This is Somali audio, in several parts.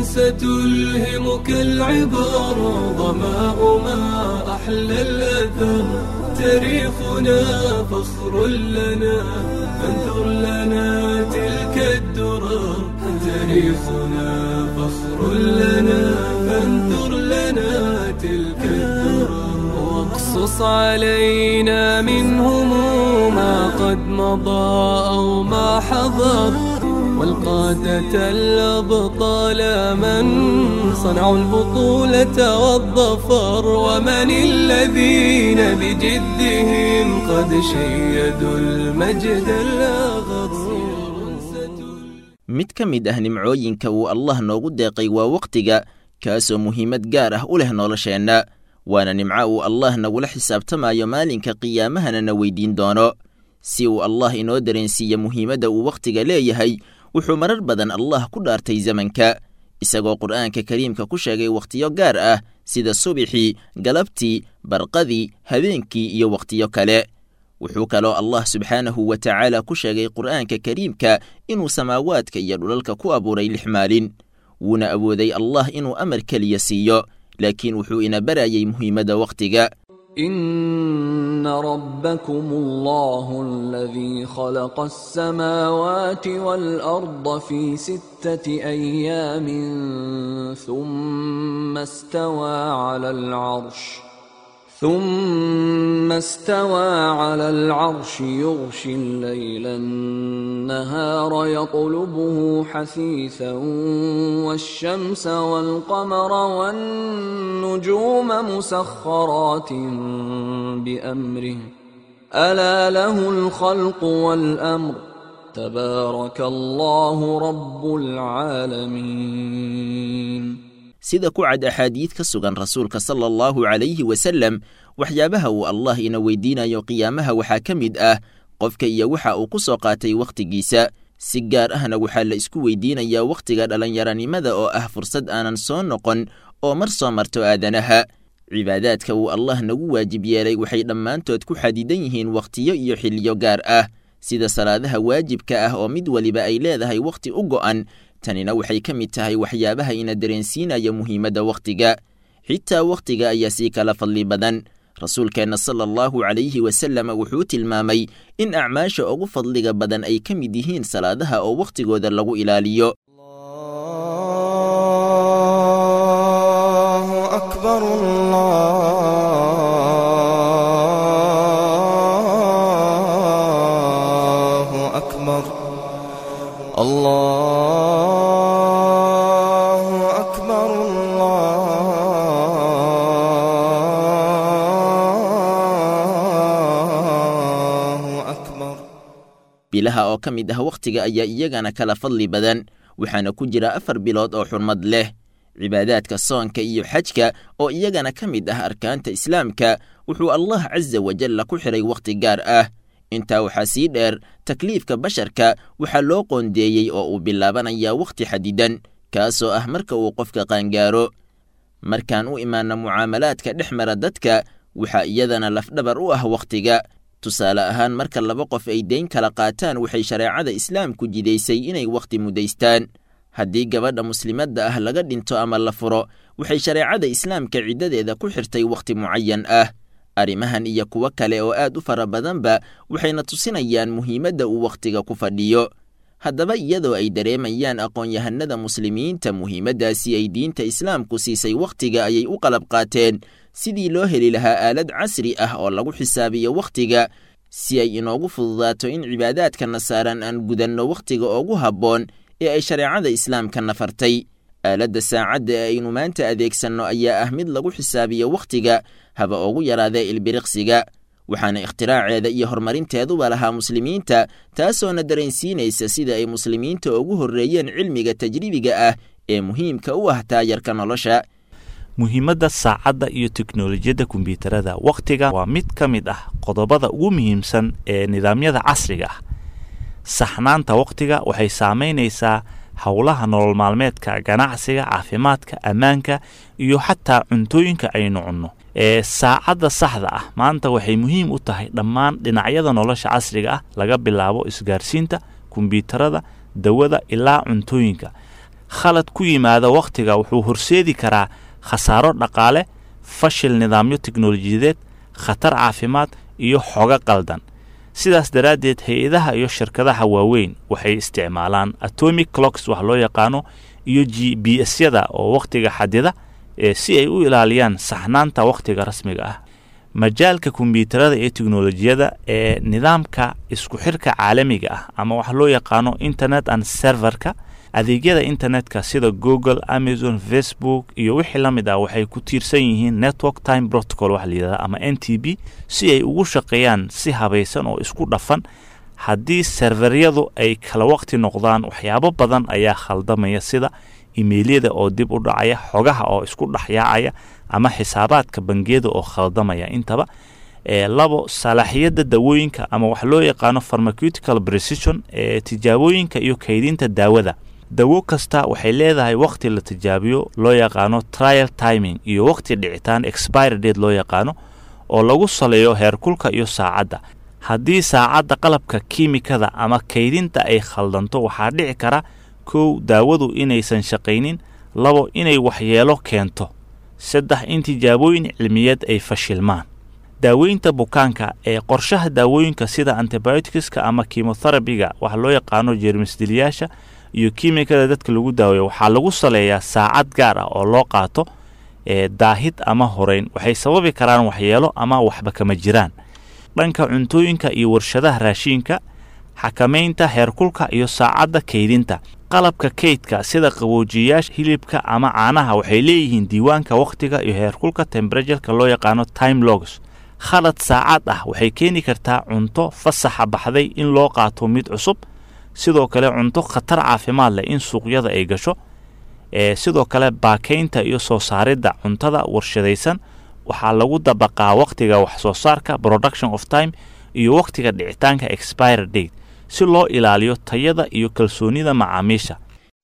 ستلهمك العبر ظماء ما أحلى الأثر تاريخنا فخر لنا فانثر لنا تلك الدرر تاريخنا فخر لنا فانثر لنا تلك الدرر واقصص علينا منهم ما قد مضى أو ما حضر والقادة الأبطال من صنعوا البطولة والظفر ومن الذين بجدهم قد شيدوا المجد الأغر mid ka mid ah nimcooyinka uu allah noogu deeqay waa wakhtiga kaasoo muhiimad gaar ah u leh nolosheenna waana nimco uu allah nagula xisaabtamayo maalinka qiyaamahana na weydiin doono si uu allah inoo dareensiiya muhiimadda uu wakhtiga leeyahay wuxuu marar badan allah ku dhaartay zamanka isagoo qur'aanka kariimka ku sheegay wakhtiyo gaar ah sida subixii galabtii barqadii habeenkii iyo wakhtiyo kale wuxuu kaloo allah subxaanahu wa tacaala ku sheegay qur'aanka kariimka inuu samaawaadka iyo dhulalka ku abuuray lix maalin wuuna awooday allah inuu amar keliya siiyo laakiin wuxuu ina barayay muhiimadda wakhtiga إن ربكم الله الذي خلق السماوات والأرض في ستة أيام ثم استوى على العرش ثم استوى على العرش يغشي الليل النهار يطلبه حثيثا والشمس والقمر والنجوم مسخرات بأمره ألا له الخلق والأمر تبارك الله رب العالمين sida ku cad axaadiid ka sugan rasuulka sala allahu calayhi wasallam waxyaabaha uu allah ina weydiinayo qiyaamaha waxaa ka mid ah qofka iyo waxa uu ku soo qaatay wakhtigiisa si gaar ahna waxaa la isku weydiinayaa wakhtiga dhallinyaranimada oo ah fursad aanan soo noqon oo mar soo marto aadanaha cibaadaadka uu allah nagu waajib yeelay waxay dhammaantood ku xadidan yihiin wakhtiyo iyo xilliyo gaar ah sida salaadaha waajibka ah oo mid weliba ay leedahay wakhti u go'an tanina waxay ka mid tahay waxyaabaha ina dareensiinaya muhiimadda wakhtiga xitaa wakhtiga ayaa sii kala fadli badan rasuulkeenna sala allahu calayhi wasallam wuxuu tilmaamay in acmaasha ugu fadliga badan ay ka mid yihiin salaadaha oo wakhtigooda lagu ilaaliyo الله أكبر الله أكبر الله أكبر الله أكبر bilaha oo ka mid ah wakhtiga ayaa iyagana kala fadli badan waxaana ku jira afar bilood oo xurmad leh cibaadaadka soonka iyo xajka oo iyagana ka mid ah arkaanta islaamka wuxuu allah casa wajalla ku xidhay wakhti gaar ah intaa waxaa sii dheer takliifka basharka waxaa loo qoondeeyey oo uu bilaabanayaa wakhti xadidan kaasoo ah marka uu qofka qaangaaro markaan u imaanno mucaamalaadka dhex mara dadka waxaa iyadana lafdhabar u ah wakhtiga tusaale ahaan marka laba qof ay deyn kala qaataan waxay shareecada islaamku jidaysay inay wakhti muddaystaan haddii gabadha muslimadda ah laga dhinto ama la furo waxay shareecada islaamka ciddadeeda ku xirtay wakhti mucayan ah arrimahan iyo kuwo kale oo aad u fara badanba waxayna tusinayaan muhiimadda uu wakhtiga ku fadhiyo haddaba iyadoo ay dareemayaan aqoon-yahanada muslimiinta muhiimaddaasi ay diinta islaamku siisay wakhtiga ayay u qalab qaateen sidii loo heli lahaa aalad casri ah oo lagu xisaabiyo wakhtiga si ay inoogu fududaato in cibaadaadkana saaran aan gudanno wakhtiga ugu habboon ee ay shareecada islaamka nafartay aaladda saacadda ee aynu maanta adeegsanno ayaa ah mid lagu xisaabiyo wakhtiga haba ugu yaraadee ilbiriqsiga waxaana ikhtiraacceeda iyo horumarinteeduba lahaa muslimiinta taasoona dareensiinaysa sida ay muslimiinta ugu horreeyeen cilmiga tajribiga ah ee muhiimka u ah taayarka nolosha muhiimadda saacadda iyo teknolojiyadda kombyuutarada wakhtiga waa mid ka mid ah qodobada ugu muhiimsan ee nidaamyada casriga ah saxnaanta wakhtiga waxay saamaynaysaa howlaha nolol maalmeedka ganacsiga caafimaadka ammaanka iyo xataa cuntooyinka aynu cunno ee saacadda saxda ah maanta waxay muhiim u tahay dhammaan dhinacyada nolosha casriga ah laga bilaabo isgaarsiinta kombyuutarada dawada ilaa cuntooyinka khalad ku yimaada wakhtiga wuxuu horseedi karaa khasaaro dhaqaale fashil nidaamyo teknolojiyadeed khatar caafimaad iyo xogo qaldan sidaas daraaddeed hay-adaha iyo shirkadaha waaweyn waxay isticmaalaan atomic clocks wax loo yaqaano iyo g b s yada oo wakhtiga xadida ee si ay u ilaaliyaan saxnaanta wakhtiga rasmiga ah majaalka kombiyuutarada iyo teknolojiyada ee nidaamka isku xirka caalamiga ah ama wax loo yaqaano internet and serverka adeegyada internetka sida google amazon facebook iyo wixii la mid ah waxay ku tiirsan yihiin network time protocol waxa layidhahda ama n t b si ay ugu shaqeeyaan si habaysan oo isku dhafan haddii serveryadu ay kala waqti noqdaan waxyaabo badan ayaa khaldamaya sida imeelyada oo dib u dhacaya xogaha oo isku dhexyaacaya ama xisaabaadka bangiyada oo khaldamaya intaba ee labo salaaxiyada dawooyinka ama wax loo yaqaano pharmaceutical precision ee tijaabooyinka iyo kaydinta daawada dawo kasta waxay leedahay wakhti la tijaabiyo loo yaqaano trial timing iyo wakhti dhicitaan expire date loo yaqaano oo lagu saleeyo heerkulka iyo saacadda haddii saacadda qalabka kiimikada ama kaydinta ay khaldanto waxaa dhici kara kow daawadu inaysan shaqaynin labo inay waxyeelo keento saddex in tijaabooyin cilmiyeed ay fashilmaan daaweynta bukaanka ee qorshaha daawooyinka sida antibioticska ama kimoterabiga waxa loo yaqaano jeermisdiliyaasha iyo kiimikada dadka lagu daaweeyo waxaa lagu saleeyaa saacad gaar ah oo loo qaato ee daahid ama horeyn waxay sababi karaan waxyeelo ama waxba kama jiraan dhanka cuntooyinka iyo warshadaha raashiinka xakamaynta heerkulka iyo saacadda kaydinta qalabka kaydka sida qaboojiyayaasha hilibka ama caanaha waxay leeyihiin diiwaanka wakhtiga iyo heerkulka temberatureka loo yaqaano time logs khalad saacad ah waxay keeni kartaa cunto fasaxa baxday in loo qaato mid cusub sidoo kale cunto khatar caafimaad leh in suuqyada ay gasho ee sidoo kale baakaynta iyo soo saaridda cuntada warshadaysan waxaa lagu dabaqaa wakhtiga wax soo saarka production of time iyo wakhtiga dhicitaanka expire date si loo ilaaliyo tayada iyo kalsoonida macaamiisha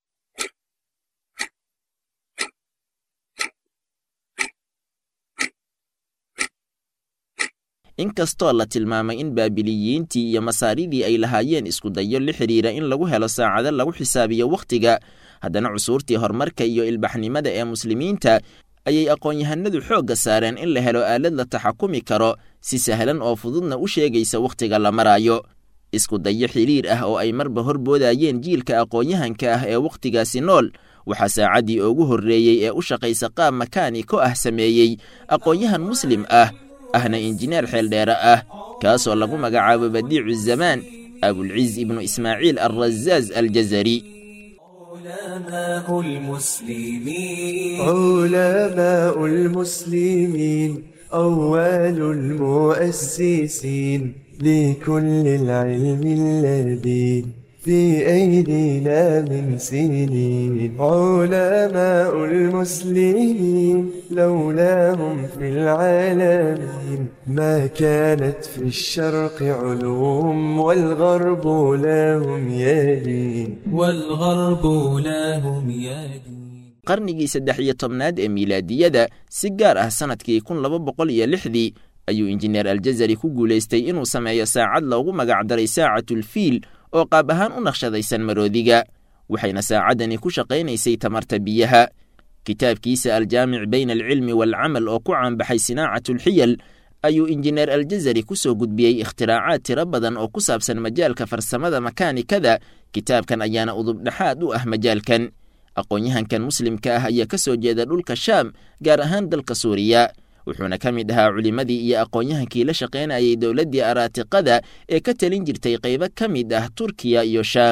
inkastoo la tilmaamay in baabiliyiintii iyo masaaridii ay lahaayeen iskudayo la xidhiira in lagu helo saacado lagu xisaabiyo wakhtiga haddana cusuurtii horumarka iyo ilbaxnimada ee muslimiinta ayay aqoon-yahanadu xoogga saareen in la helo aalad la taxakumi karo si sahlan oo fududna u sheegaysa wakhtiga la maraayo isku dayo xidhiir ah oo ay marba horboodayeen jiilka aqoon-yahanka ah ee wakhtigaasi nool waxaa saacaddii ugu horreeyey ee u shaqaysa qaab makaaniko ah sameeyey aqoon-yahan muslim ah ahna injineer xeeldheere ah kaasoo lagu magacaabo badiicu zamaan abulciz ibnu ismaaciil alrazaaz aljazari علماء المسلمين علماء المسلمين أول المؤسسين لكل العلم الذي في أيدينا من سنين علماء المسلمين لولاهم في العالمين ما كانت في الشرق علوم والغرب لهم يدين والغرب لهم يدين qarnigii saddex iyo tobnaad ee miilaadiyada si gaar ah sannadkii kun laba boqol iyo lixdii ayuu injineer aljazari ku guulaystay inuu sameeyo saacad loogu magacdaray saacatulfiil oo qaab ahaan u naqshadaysan maroodiga waxayna saacaddani ku shaqaynaysay tamarta biyaha kitaabkiisa aljaamic bayna alcilmi waalcamal oo ku caanbaxay sinaacatulxiyal ayuu injineer aljazari ku soo gudbiyey ikhtiraacaaad tiro badan oo ku saabsan majaalka farsamada makaanikada kitaabkan ayaana udubdhexaad u ah majaalkan aqoon-yahankan muslimka ah ayaa ka soo jeeda dhulka shaam gaar ahaan dalka suuriya wuxuuna ka mid ahaa culimmadii iyo aqoon-yahankii la shaqaynayay dowladdii araatiqada ee ka talin jirtay qaybo ka mid ah turkiya iyo shaam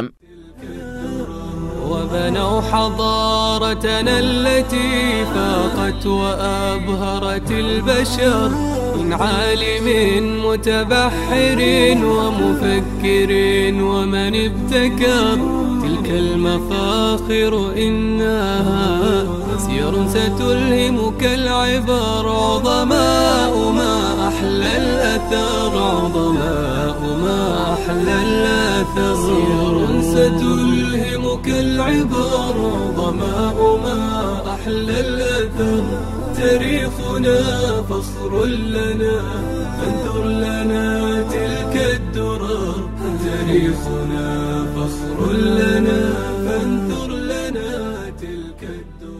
وبنوا حضارتنا التي فاقت وأبهرت البشر من عالم متبحر ومفكر ومن ابتكر تلك المفاخر إنها سير ستلهمك العبر عظماء ما أحلى الأثر عظماء ما أحلى الأثر سير ستلهمك العبر عظماء ما أحلى الأثر تاريخنا فخر لنا فانثر لنا تلك الدرر تاريخنا فخر لنا فانثر لنا الدنيا